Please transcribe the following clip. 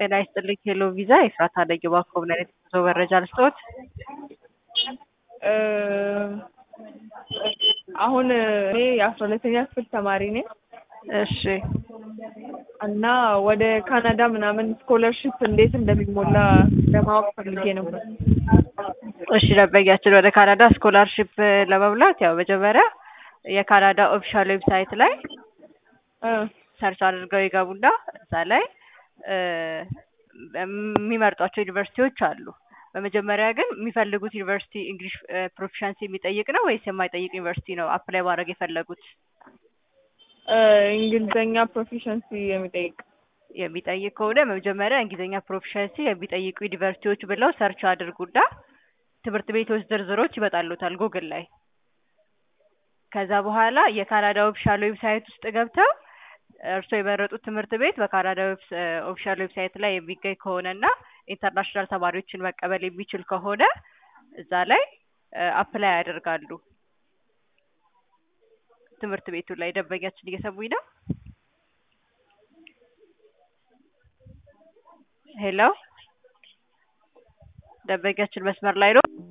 ጤና ይስጥልኝ ሄሎ ቪዛ ኤፍራታ ነኝ። እባክዎ ምን አይነት የጉዞ መረጃ ልስጥዎት? አሁን እኔ የአስራ ሁለተኛ ክፍል ተማሪ ነኝ እሺ እና ወደ ካናዳ ምናምን ስኮለርሽፕ እንዴት እንደሚሞላ ለማወቅ ፈልጌ ነበር። እሺ ደንበኛችን ወደ ካናዳ ስኮላርሽፕ ለመሙላት ያው መጀመሪያ የካናዳ ኦፊሻል ዌብሳይት ላይ እ ሰርች አድርገው ይገቡና እዛ ላይ እ የሚመርጧቸው ዩኒቨርሲቲዎች አሉ። በመጀመሪያ ግን የሚፈልጉት ዩኒቨርሲቲ እንግሊሽ ፕሮፊሻንሲ የሚጠይቅ ነው ወይስ የማይጠይቅ ዩኒቨርሲቲ ነው አፕላይ ማድረግ የፈለጉት? እ እንግሊዘኛ ፕሮፊሸንሲ የሚጠይቅ የሚጠይቅ ከሆነ በመጀመሪያ እንግሊዝኛ ፕሮፊሻንሲ የሚጠይቁ ዩኒቨርሲቲዎች ብለው ሰርች አድርጉና ትምህርት ቤቶች ዝርዝሮች ይመጣሉታል ጉግል ላይ። ከዛ በኋላ የካናዳ ኦፊሻል ዌብሳይት ውስጥ ገብተው እርስዎ የመረጡት ትምህርት ቤት በካናዳ ኦፊሻል ዌብሳይት ላይ የሚገኝ ከሆነና ኢንተርናሽናል ተማሪዎችን መቀበል የሚችል ከሆነ እዛ ላይ አፕላይ ያደርጋሉ። ትምህርት ቤቱ ላይ ደንበኛችን እየሰሙኝ ነው? ሄሎ ደንበኛችን መስመር ላይ ነው?